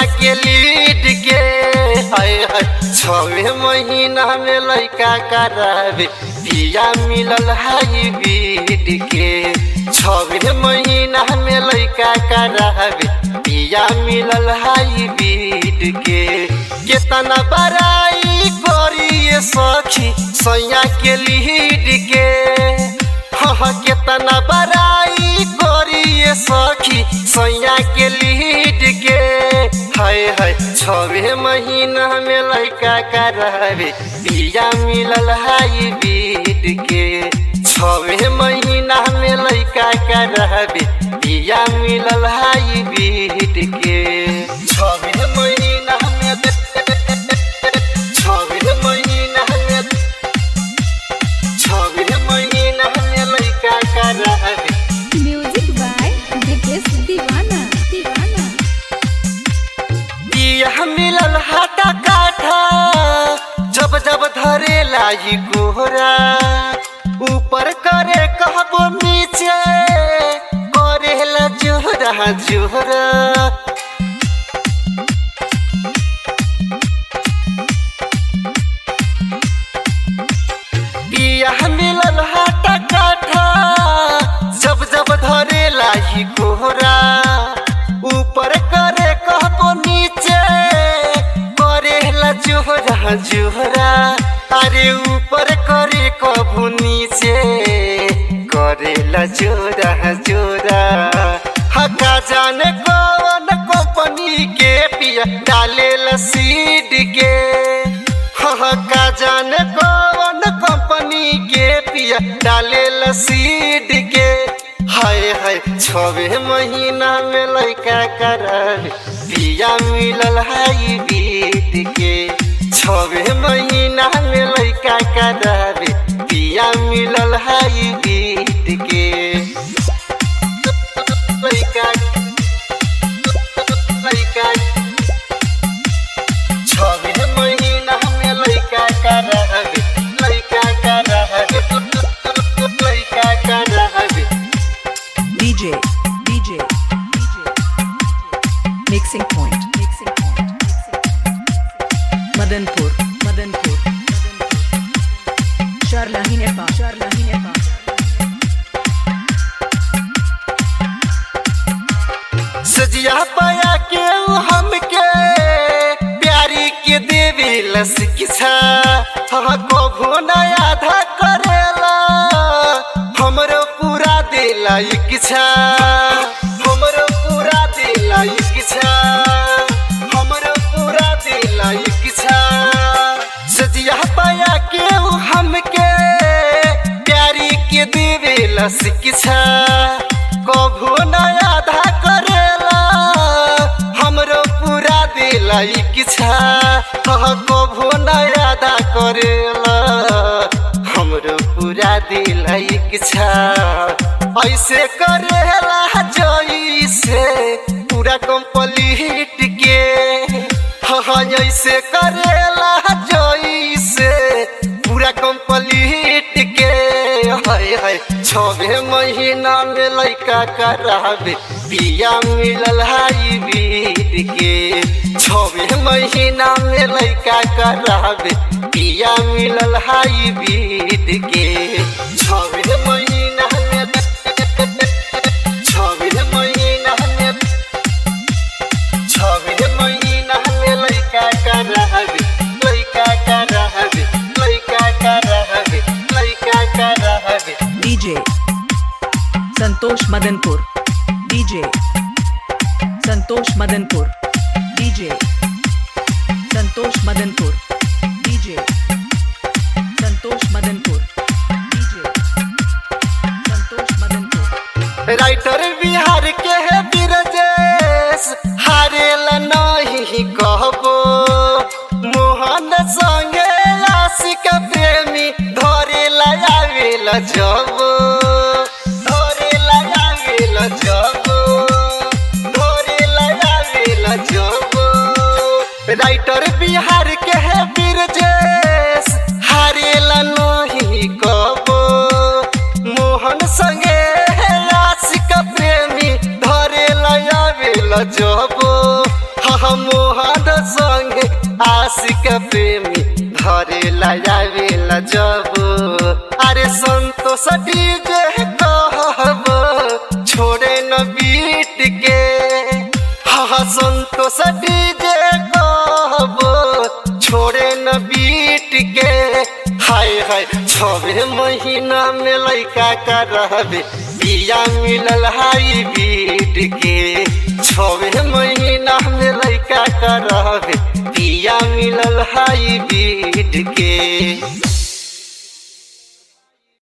के लीड के हाय हाय छवे महीना में लड़का करावे पिया मिलल हाईब्रिड के छवे महीना में लड़का करावे पिया मिलल हाईब्रिड के केतना बड़ाई करिए सखी सैया के लीड के हाँ केतना बड़ाई करिए सखी सैया के लीड के हाय हाय छवे महीना में लड़का करावे पिया मिलल हाईब्रिड के छवे महीना में लड़का करावे पिया मिलल हाईब्रिड के छवे महीना में छवे महीना में छवे महीना में लड़का करावे म्यूजिक बाय ब्रिजेश दीवाना दीवाना बिया मिलल हाटा काठा जब जब धरे लाई कोहरा ऊपर करे कहबो नीचे करे ला जोहरा जोहरा बिया मिलल हाटा काठा जब जब धरे लाई कोहरा ऊपर करे कहबो नीचे करे ला जोहरा जोहरा अरे ऊपर करे कबो नीचे करे ला जोरा जोरा हका जाने कौन कंपनी के पिया डाले ला सीड के हाँ का जाने कौन कंपनी के पिया डाले ला सीड के हाय हाय छवे महीना में लड़का करावे पिया मिलल हाई बीत के छवे महीना में लड़का करावे पिया मिलल हाई बीत के लड़का लड़का छवे महीना में लड़का करावे लड़का करावे लड़का करावे DJ, DJ, DJ, mixing point, mixing point, Madanpur, Madanpur, Sharlahi Nepal, Sharlahi Nepal. सजिया पाया के उ हमके प्यारी के देवी लसिकिछा हाँ कभो नया आधा करेला हमरो पूरा देला इच्छा हमरो पूरा देला इच्छा हमरो पूरा देला इच्छा सजिया पाया के उ हमके प्यारी के देवे लसिकिछा कभो नया आधा करेला हमरो पूरा देला इच्छा हाँ कभो नया आधा करेला हमरो पूरा देला इच्छा ऐसे करेला जैसे पूरा कंप्लीट के हाँ ऐसे करेला जैसे पूरा कंप्लीट के हाय हाय छवे महीना में लड़का करावे पिया मिलल हाई बीत के छवे महीना में लड़का करावे पिया मिलल हाई बीत के छवे महीना में छवे महीना में छवे महीना में लड़का करावे लड़का करावे लड़का करावे लड़का करावे DJ, Santosh Madanpur, DJ, Santosh Madanpur, DJ, Santosh Madanpur, DJ, Santosh Madanpur, DJ, Santosh Madanpur. Writer Bihar के है बिरजेश हारेल नहीं कहबो मोहन संगे आशिक प्रेमी धरे लगावेल जबो धरे लगावेल जबो धरे लगावेल जबो राइटर बिहार के है बिरजेश हारेल नहीं कहबो मोहन संगे आशिक प्रेमी धरे लगावेल जबो हाँ हम मोहन संगे आशिक प्रेमी धरे लायावेला जब अरे संतोष डीजे कहब छोड़े न बीट के हाँ संतोष डीजे कहब छोड़े न बीट के हाय हाय छबे महीना में लैका का रहबे बिया मिलल हाई बीट के छबे महीना में लैका का रहबे बिया मिलल हाई बीट के